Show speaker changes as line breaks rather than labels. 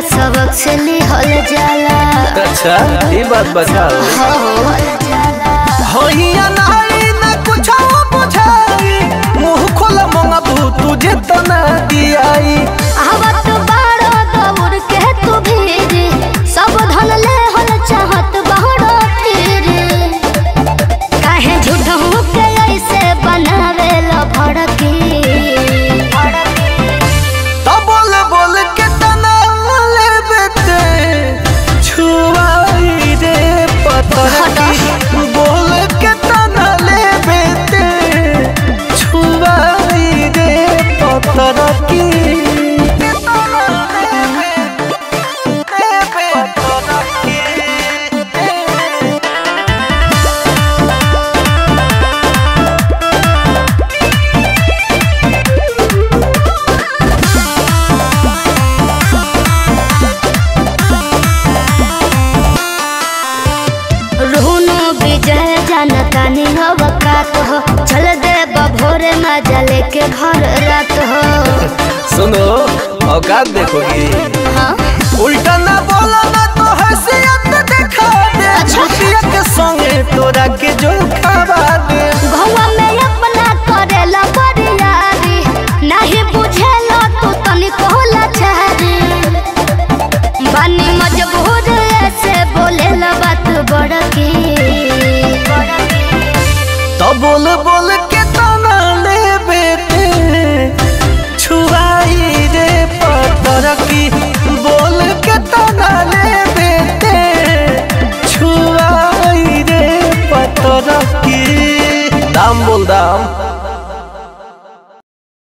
सबक से लिहल जाला
अच्छा ये बात बताओ
हो
होइया नाई न कुछ बुझाई मुंह खोला मंगबू तुझे तो ना दियाई
आवत बारो दौड़ के तू भीरी सब धन ले हल चाहत बहरो फिर काहे झूठों के ऐसे बनावे ला भड़की
तो बोल बोल के तना ले बेटे छुआई रे पतर की बोल के तना ले बेटे छुआई रे पतर की
रुनु विजय जनता अवकात हो चल दे भोरे मजा लेके घर रात हो
सुनो औकात देखोगी
हाँ
उल्टा ना बोला ना तो हसीयत दिखा दे
अच्छा।
छुटिया के संगे तोरा के जो खावा दे
भौवा में अपना करेला बरियारी नहीं बुझेला तू तनिक होला छहरी बानी मजबूर ऐसे बोलेला बात बड़की
तो बोल बोल के तना ले बेटे छुआई रे पतर की बोल के तना ले बेटे छुआई रे पतर की दाम बोल दाम